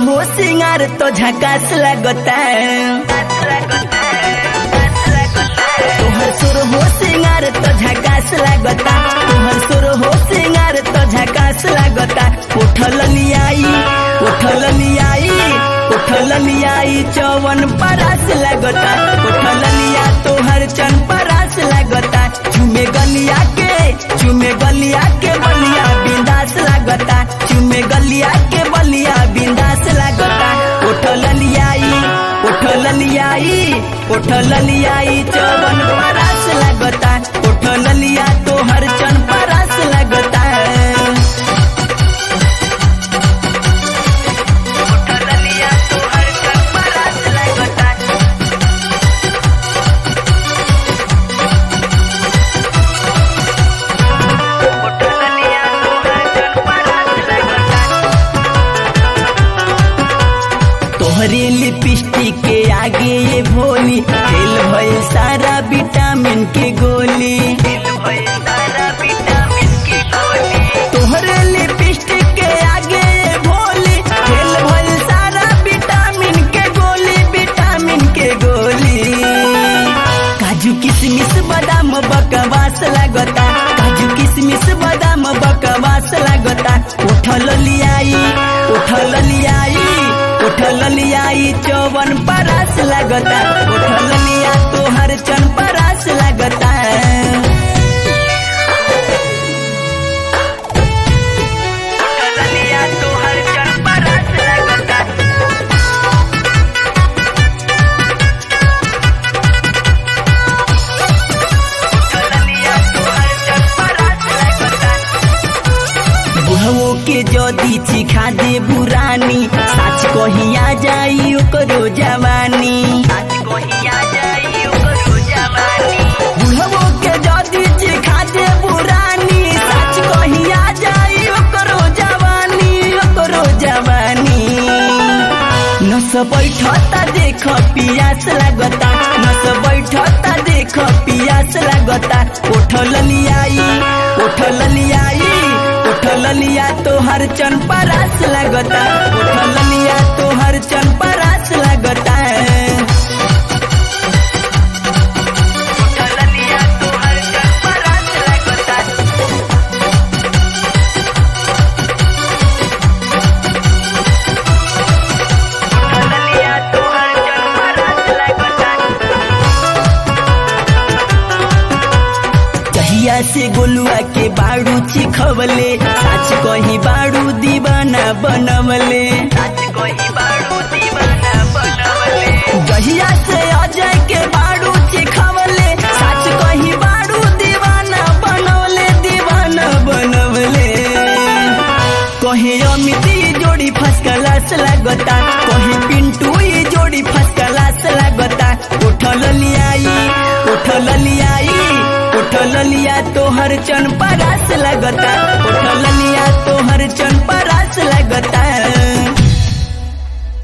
हो सिंगार तो झकास लगता तोहर सुर हो सिंगार तो झकास लगता तोहर सुर हो सिंगार तो झकास लगता उठल लियाई उठल लियाई उठल लियाई चौवन परास लगता उठल लिया तोहर चन परास लगता चुमे गलिया के चुमे गलिया के बलिया बिंदास लगता चुमे गलिया के बलिया बिंदास लगता उठल लियाई उठल लियाई उठल लियाई चौवन परास लगता उठल लिया तोहर चन परास लगता उठल लिया तोहर चन परास लगता उठल लिया तोहर चन परास लगता तोहरे लिपस्टिक के आगे ये भोली फेल भइल सारा विटामिन के गोली तोहरे लिपस्टिक के आगे ये भोली फेल भइल सारा विटामिन के गोली विटामिन के गोली काजू किशमिश बादाम बकवास लगता काजू किशमिश बादाम बकवास लगता उठल लियाई उठल लियाई उठल लियाई चौवन परास लगता उठल लिया तोहर चन परास लगता उठल लिया तोहर चन परास लगता बुढ़वो के जदी चिखा दे बुरानी साच कहिया जाई ओकरो जवानी साच कहिया जाई ओकरो जवानी बुढ़वो के जदी चिखा दे बुरानी साच कहिया जाई ओकरो जवानी ओकरो जवानी नस बैठता देख पियास लगता नस बैठता देख पियास लगता उठल लियाई उठल लियाई उठल लिया तोहर चन परास लगता उठल लिया तोहर चन परास लगता उठल लिया तोहर चन परास लगता उठल लिया तोहर चन परास लगता कहिया से गोलुआ के बाड़ू चिखवले साच कही बाड़ू दीवाना बनवले साच कही बाड़ू दीवाना बनवले कहिया से अजय के बाड़ू चिखवले साच कही बाड़ू दीवाना बनवले दीवाना बनवले कहे अमित ये जोड़ी फर्स्ट क्लास लगता कहे पिंटू ये जोड़ी फर्स्ट क्लास लगता उठल लियाई उठल लियाई उठल लिया तोहर चन परास लगता उठल लिया